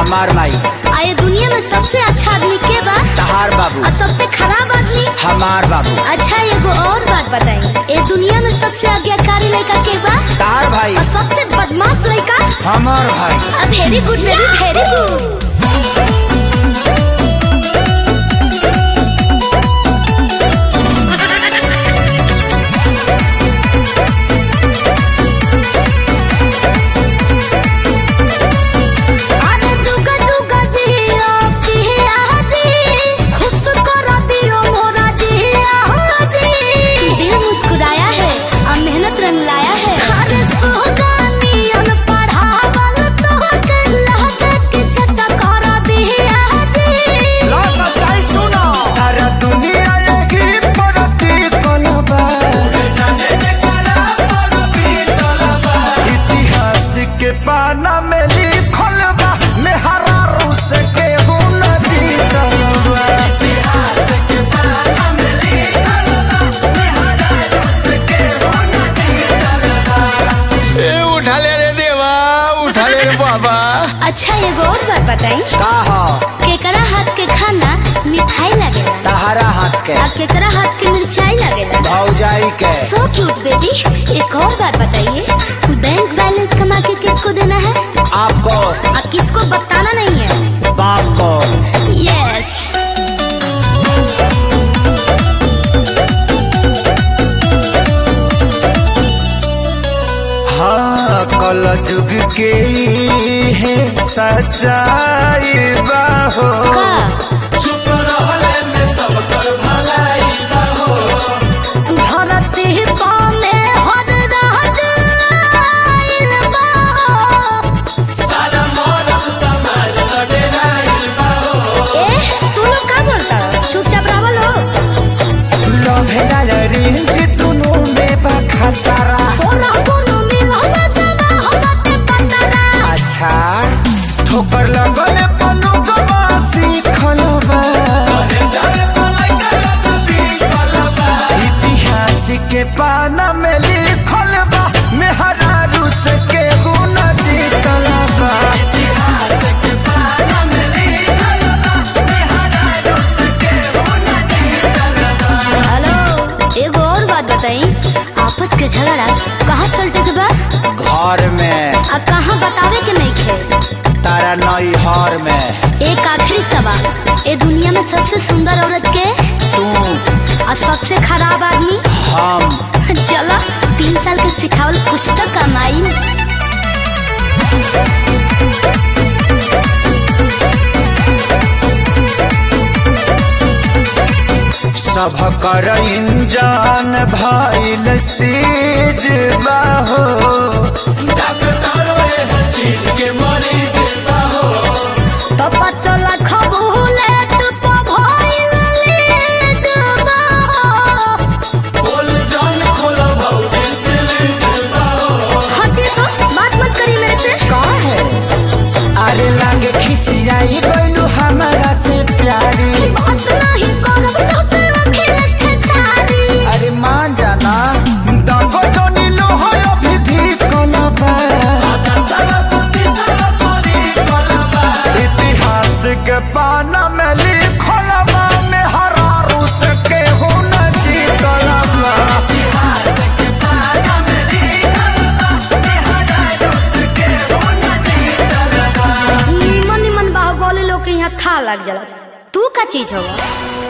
हमार माई आ ये दुनिया में सबसे अच्छा आदमी के बा तहार बाबू और सबसे खराब आदमी हमार बाबू अच्छा एगो और बात बताई ये दुनिया में सबसे आज्ञाकारी लड़का के बा तार भाई और सबसे बदमाश लड़का हमार भाई very good very very good अरे जुगा जुगा जियो पिया जी खुश कर दियो मोरा जिया जी दिल मुस्कुराया है और मेहनत रंग लाया है अरे सुगानियन पढ़ावल तो कल्ला के सट कर दिया जी लो सच्चाई सुनो सारा दुनिया यही परती कोलबा इतिहास के पाना में लिखल बा मेहरा रूस के गुण जीतल बा ए उठा ले रे देवा उठा ले रे बाबा अच्छा एगो और बात बताई का हो केकरा हाथ के खाना मिठाई लगेला तहारा हाथ के और केकरा हाथ के मिर्चाई लगेला भौजाई के सो क्यूट बेबी एक और बात बताइए बैंक बैलेंस कमा के किसको देना है आपको और किसको बताना नहीं है बाप को यस हाँ कल जुग के है सच्चाई बाहो का धरती पामे हर राज आइल बा। ए, तू लोग का बोलता हो? चुपचाप रहो लोग लभेला रेंज दुनु में बा खतरा सोना कोनो मिलना दवा हो बाटे पतरा अच्छा ठोकर लगल पनु गवासी खलबा इतिहास के पाना में लिखल बा मेहरा रूस के गुण जीतल बा हेलो एगो और बात बताई आपस के झगड़ा कहाँ सलटे के बा घर में आ कहाँ बतावे के नहीं खे तारा नई हर में एक आखिरी सवाल ए दुनिया में सबसे सुंदर औरत के तू और सबसे खराब आदमी हम चलो तीन साल के सिखावल कुछ तो कमाई सब कर इंजान भइल सीज बाहो तो बच्चों खबूले टुप भइल लीजबा। हटिए तो बात मत करी मेरे से का है अरे लागे खिसियाई गइलू हमारा से प्यारी बात नहीं करब तो फिर अखिलेश के सारी अरे मान जाना दगो जोनी लो हो अभी धी कलबा इतिहास के पाना में लिखल बा में हरा रूस के हुन जीतल बा निमन निमन बाहुबली लोग के यहाँ था लग जाला तू का चीज होगा